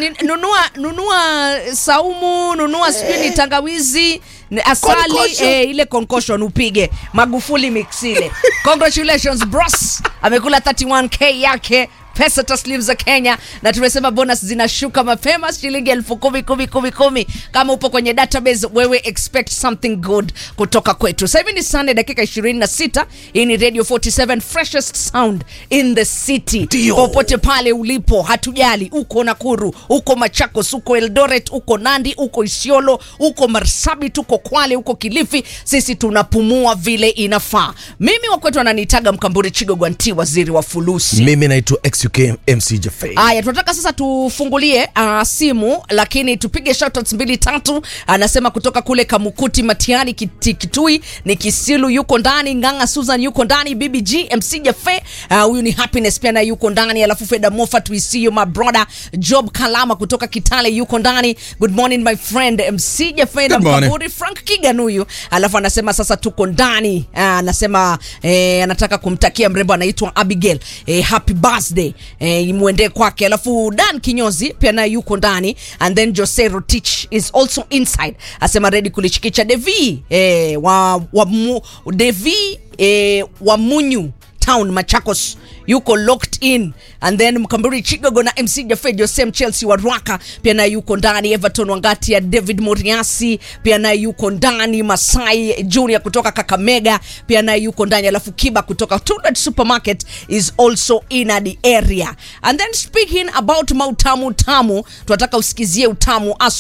ni, nunua nunua saumu nunua sijui ni tangawizi ni asali Concussion. eh, ile concussion upige magufuli mix ile congratulations bros amekula 31k yake pesa taslim za kenya na tumesema bonus zinashuka mapema shilingi elfu kumi kumi kumi kumi kama upo kwenye database wewe expect something good kutoka kwetu sasa hivi ni sunday dakika 26 hii ni radio 47 freshest sound in the city Ndio. popote pale ulipo hatujali uko nakuru uko machakos uko eldoret uko nandi uko isiolo uko marsabit uko kwale uko kilifi sisi tunapumua vile inafaa mimi wakwetu ananiitaga mkamburi chigogwanti waziri wa fulusi mimi naitwa xuk mc jafei Aya, tunataka sasa tufungulie uh, simu lakini tupige shoutouts mbili tatu. Anasema kutoka kule Kamukuti, Matiani, Kiti- Kitui ni Kisilu yuko ndani, Nganga Susan yuko ndani, BBG MC Jafe uh, huyu ni Happiness pia naye yuko ndani, alafu Feda Moffat we see you my brother. Job Kalama kutoka Kitale yuko ndani. Good morning my friend MC Jafe na Good morning. Mkaburi Frank Kigan huyu, alafu anasema sasa tuko ndani. Uh, anasema eh, anataka kumtakia mrembo anaitwa Abigail eh, happy birthday eh, imwendee kwake. Alafu Dan Kinyozi pia naye yuko ndani, and then Jose Rotich is also inside, asema ready kulichikicha Devi eh, wa, wa mu, Devi eh, wa Munyu town Machakos yuko locked in and then Mkamburi Chigogo na MC Jafe Josem Chelsea wa Rwaka pia naye yuko ndani. Everton Wangati ya David Moriasi pia naye yuko ndani. Masai Junior kutoka Kakamega pia naye yuko ndani, alafu Kiba kutoka Tundet Supermarket is also in the area. And then speaking about mautamu tamu, tunataka usikizie utamu asu